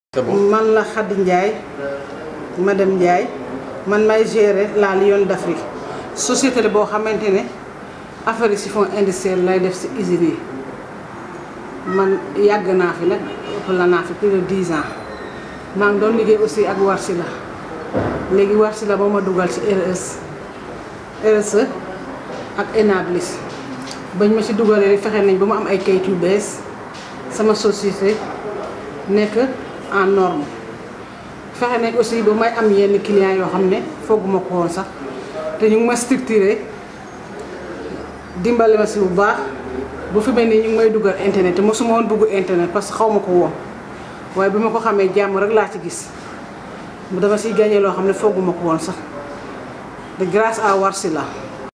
c'est bon man la Khady Ndiaye madame Ndiaye man may gérer la Lion d'Afrique société la boo xamante ne affaire yi chiffon industriel lay def si usines yi man yàgg naa fi nag ëpp la naa fi plus de 10 ans maa ngi doon liggéey aussi ak Warsila léegi Warsila ba ma dugal ci RS RSE ak Enablis bañ ma ci dugalee rek fexe nañ ba mu am ay kayit yu bees sama société nekk en norme fexe nañ aussi ba may am yenn clients yoo xam ne fooguma ko woon sax te ñu ngi ma structuré dimbale ma si bu baax bu fi mel ni ñu ngi may dugal internet te mosuma woon bëgg internet parce que xaw ma ko woon waaye bi ma ko xamee jàmm rek laa ci gis dama siy gagné loo xam ne fooguma ko woon sax de grâce à Warsila